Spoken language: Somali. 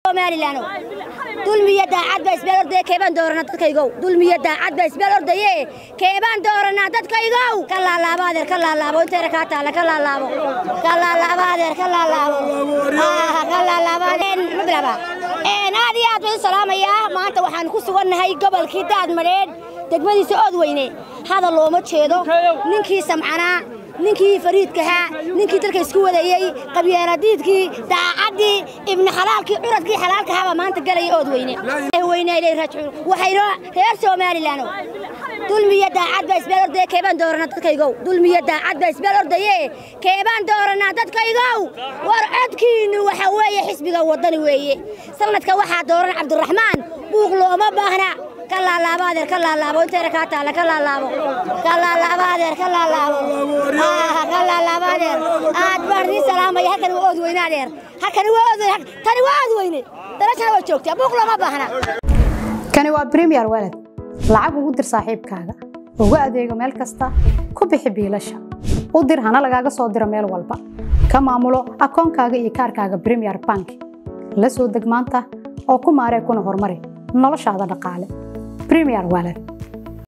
somalilan dulmiya daacad baa isbeel ordaya keebaan dooranaa dadkaygow dulmiya daacad baa isbeel ordaye keebaan dooranaa dadkaygow ka laalaabo adeer ka laalaabo inteera kaa taala ka laalaabo ka laalaabo adeer ka laalaabo ka laalaabo adeer ma bilaaba aad iyo aad baan u salaamayaa maanta waxaan ku sugannahay gobolkii daad madheedh degmadiisa ood weyne hadal looma jeedo ninkii samcanaa ninkii fariidkahaa ninkii dalka isku wadayey qabyaanadiidkii daacaddii ibni xalaalkii curadkii xalaalkahaabaa maanta galaya ood weyne weynaylay rajcuun waxayno reer somalilan dulmiya daacad baa isbeel ordaya keebaan dooranaa dadkaygow dulmiya daacad baa isbeel ordaye keebaan dooranaa dadkaygow war codkiinnu waxa weeye xisbiga waddani weeye sanadka waxaa dooran cabdiraxmaan buuq looma baahna ka laalaabo adeer ka laalaabo inteera kaa taala ka laalaabo ka laalaabo adeer ka laalaabo ka laalaabo adeer aad baan idiin salaamaya halkani waa ood weyne adeer halkani waa ood weyne tani waa ood weyne darashana waa joogtaa buuq looma baahna kani waa premier walad lacag ugu dir saaxiibkaaga ugu adeego meel kasta ku bixi biilasha u dir hana lagaaga soo diro meel walba ka maamulo akoonkaaga iyo kaarkaaga premier bank la soo deg maanta oo ku maaree kuna horumari noloshaada dhaqaale premier walad